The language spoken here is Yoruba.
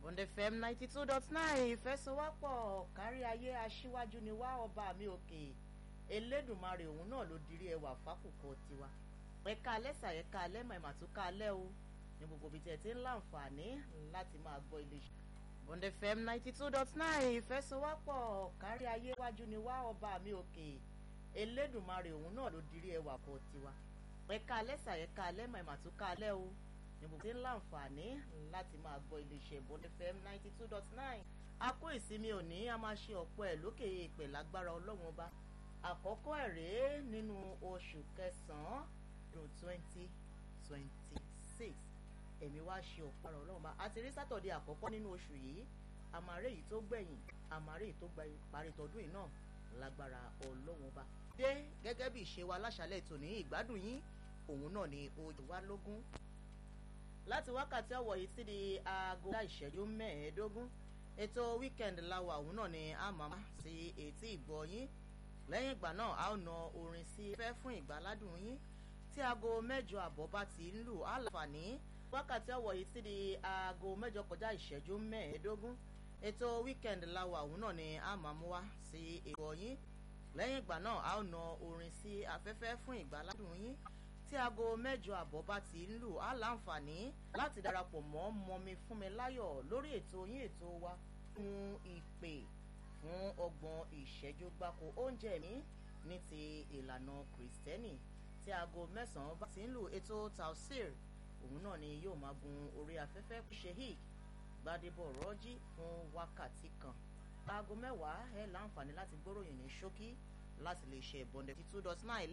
Bond FM ninety two dot nine ìfẹsọwọ́pọ̀ kárí ayé aṣíwájú ni wá ọba mi òkè elédùnmarè òun náà ló dirí ẹwà fákùkọ tiwa ẹ̀ka alẹ́sà ẹ̀ka alẹ́mọ̀ ìmàtúkà alẹ́ o ní gbogbo ibi tí ẹ ti ń láǹfààní láti máa gbọ́ iléeṣẹ́ Bond FM ninety two dot nine ìfẹsọwọ́pọ̀ kárí ayé aṣíwájú ni wá ọba mi òkè elédùnmarè òun náà ló dirí ẹwà kọ tiwa ẹ̀ka alẹ́sà ẹ̀ka alẹ́mọ̀ ìmàtúkà alẹ́ o ní gbogbo tí ń láǹfààní láti máa gbọ́ iléeṣẹ́ Bond FM ninety two dot nine a kó ìsinmi òní a máa ṣe ọ̀pọ̀ ẹ̀ lókè èèpẹ̀ lágbára ọlọ́run ọba àkọ́kọ́ ẹ̀ rèé nínú oṣù kẹsàn-án ọdún twenty twenty six ẹ̀mí wá ṣe ọ̀pọ̀ ọ̀rọ̀ ọlọ́run ọba àti rí sátọ̀dé àkọ́kọ́ nínú oṣù yìí àmàrè yìí tó gbẹ̀yìn àmàrè yìí tó gba ìparí tọdún yìí náà lágbára ọlọ́run ọba dé gẹ́gẹ́ bí ìṣe wa láṣálẹ̀ tòní ìgbádùn yín òun náà ni ojú wa lógún láti wákàtí ọ̀wọ̀ yìí sí di aago ìṣẹ́jú mẹ́ẹ̀ẹ́dógún ètò weekend láwa òun náà ni a máa sí etí ìgbọ́ yín lẹ́yìn ìgbà náà a ó na orin sí fẹ́ fún ìgbàládùn yín tí aago mẹ́jọ àbọ̀ bá ti ń lù á láǹfààní wákàtí ọ̀wọ̀ yìí sí di aago mẹ́jọ kọjá ìṣẹ́jú mẹ́ẹ̀ẹ́dógún ètò weekend láwa òun náà ni a máa mú wá sí ìgbọ́ yín lẹ́yìn ìgbà náà a ó na orin sí afẹ́fẹ́ fún ìgbàládùn yín tí aago mẹ́jọ àbọ̀ bá ti ń lù á láǹfààní láti darapọ̀ mọ́ mọ́mi fún mi láyọ̀ lórí ètò yín ètò wa fún ìpè fún ọgbọ̀n ìṣẹ́jú gbáko oúnjẹ mi ní ti ìlànà kìrìsìtẹ́nì tí aago mẹ́sàn-án bá ti ń lù ètò tausir òun náà ni yóò máa gun orí afẹ́fẹ́ sheik gbadebo rọ́jí fún wákàtí kan aago mẹ́wàá ẹ̀ láǹfààní láti gbóròyìn ní ṣókí láti lè ṣe ìbọ̀ndẹ̀ two dot nine